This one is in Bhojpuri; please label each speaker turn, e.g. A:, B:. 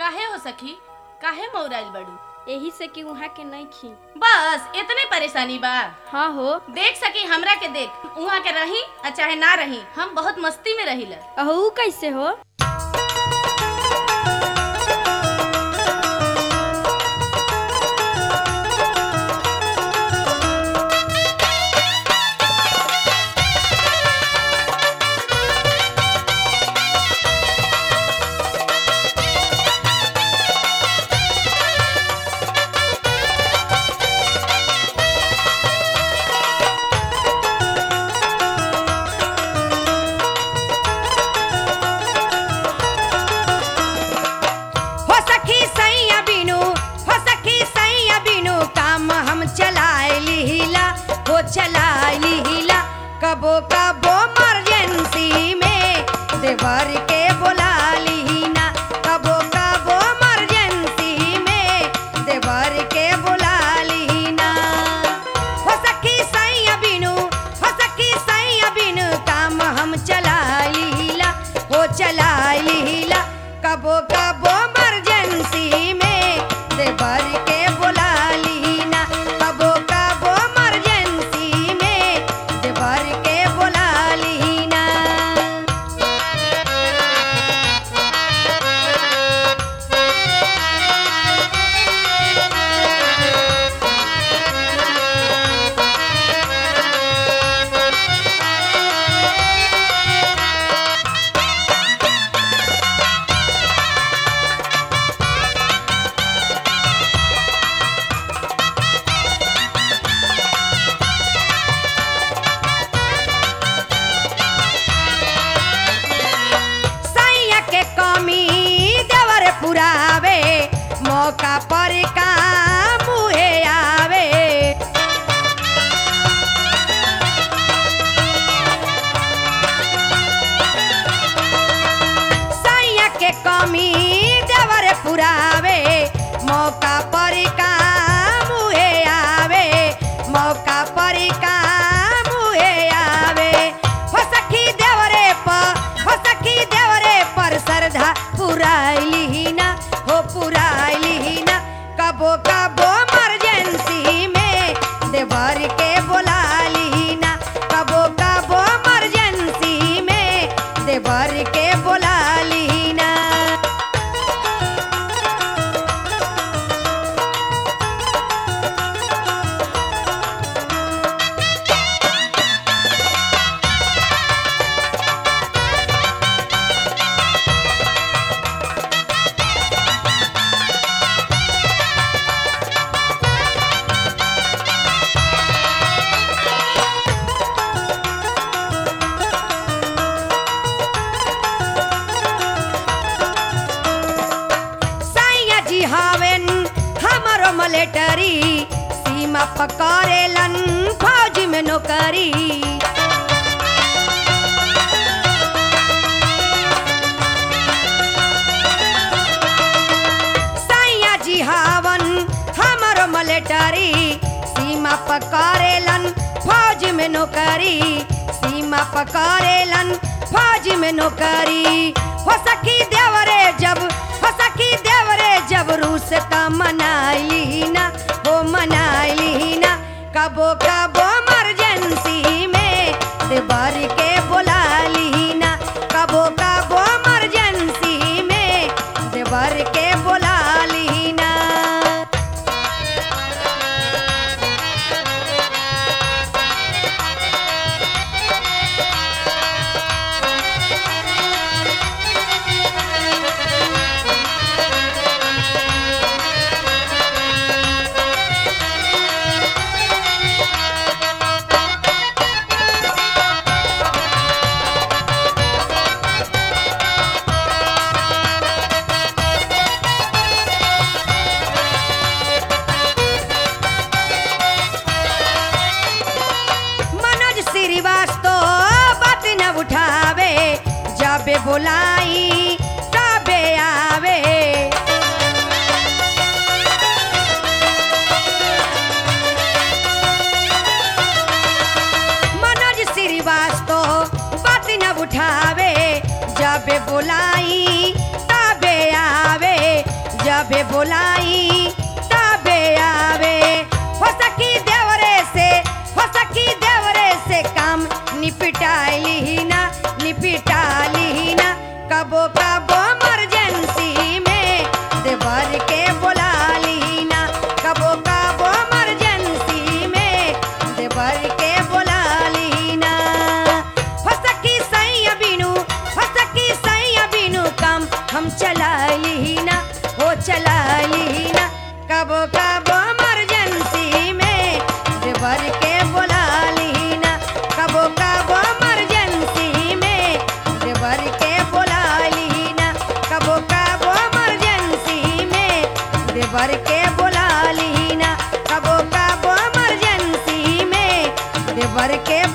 A: काहे हो सखी काहे मौराइल बड़ू
B: यही से कि वहाँ के नहीं खी
A: बस इतने परेशानी बा
B: हाँ हो
A: देख सकी हमरा के देख उहाँ के रही आ चाहे ना रही हम बहुत मस्ती में रहिला
B: अहू कैसे हो
C: हो सखी सैया बिनु हो सखी सैया बिनु काम हम चलाए लीला हो चलाए लीला कबो कबो मर्जेंसी में देवर के बोला लीना कबो कबो मर्जेंसी में देवर के बोला लीना हो सखी सैया बिनु हो सखी सैया बिनु काम हम चलाए लीला हो चलाए लीला कबो कबो मर्जेंसी में देवर के बोला लीना कबो कबो मर्जेंसी में देवर के बोला लीना सैया के कमी देवर पुरावे मौका पर काम मुहे आवे सैया के कमी देवर पुरावे मौका पर काम मुहे आवे मौका पर काम मुहे आवे हो सखी देवरे पर हो सखी देवरे पर श्रद्धा पुराइली ना हो पुराइली ना कबो कबो मर्जेंसी में देवर के बोला लीना कबो कबो मर्जेंसी में देवर के बोला लीना सैया जी हावेन हमरो मलेटरी सीमा पकड़ेलन फौज में नौकरी सैया जी हावन हमरो मलेटरी सीमा पकड़ेलन फौज में नौकरी सीमा पकड़ेलन फौज में नौकरी हो सखी देवरे जब हो सखी देवरे जब रूस त मनाइली ना हो मनाइली ना कबो कबो मर्जेंसी में देवर के बोला लीना कबो कबो मर्जेंसी में देवर के बोला लीना मनोज श्रीवास्तव बात न उठावे जबे बोलाई तबे आवे मनोज श्रीवास्तव बात न उठावे जबे बोलाई तबे आवे जबे बोलाई तबे आवे हो सखी देवरे से हो सखी देवरे से काम निपटाइली ही ना निपटाली ही ना कबो कबो इमरजेंसी में देवर के बोला ली ना कबो कबो इमरजेंसी में देवर के बोला ली ना हो सखी सैया बिनु हो सखी सैया बिनु काम हम चलाइली ही ना हो चलाइली ही ना कबो कबो इमरजेंसी में देवर के बोला ली ना कबो कबो इमरजेंसी में देवर के बोला ली ना कबो कबो इमरजेंसी में देवर के बोला ली ना कबो कबो इमरजेंसी में देवर के